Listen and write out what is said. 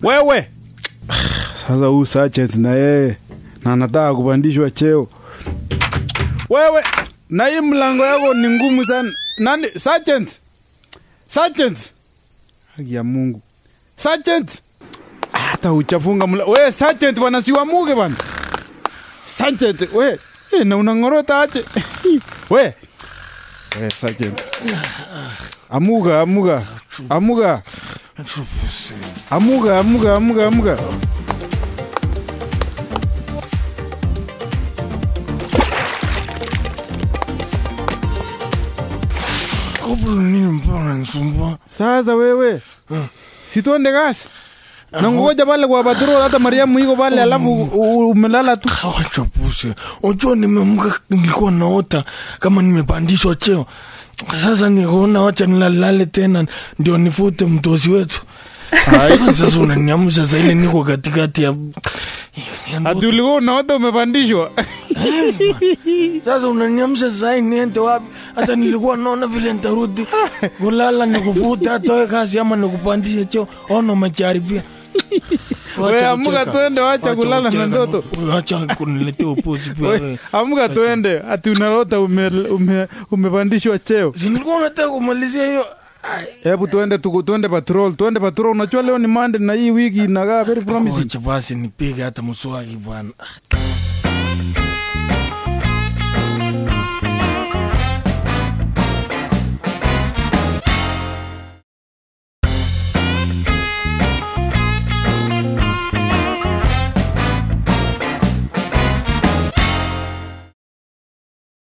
wewe sasa huu sergeant na yeye na anataka kupandishwa cheo wewe na hii mlango yako ni ngumu sana nani sergeant sergeant haki ya mungu sergeant hata uchafunga mla we sergeant bwana siwamuke bwana sergeant we eh, na unangorota aje we we sergeant amuga amuga amuga amuga amuga amuga amuga Koplo nini mpaka unanisumbua? sasa wewe situende kasi nangoja pale kwa patrol hata mariamu iko pale alafu u- u- umelala tu Wacha pusi. Unajua nimeamka nilikuwa naota kama nimepandishwa cheo. Sasa nikaona wacha nilalale tena ndio nifute mtosi wetu. Ai, sasa unaniamsha saa ile niko katikati ya ya ndoto. ati ulikuwa unaota umepandishwa Sasa unaniamsha saa hii niende wapi? Hata nilikuwa naona vile nitarudi kulala nikufuta hata wewe kazi ama nikupandishe cheo. Ona umejaribia. we amuka tuende wacha kulala na ndoto Wacha kuniletea upuzi pia We, wewe. amuka tuende ati unalota ume, ume, umepandishwa cheo Si nilikuwa nataka kumalizia hiyo. Ai, hebu tuende tuku, tuende patrol tuende patrol unajua leo ni mande na hii wiki inakaa very promising Wacha basi nipige hata mswaki bwana.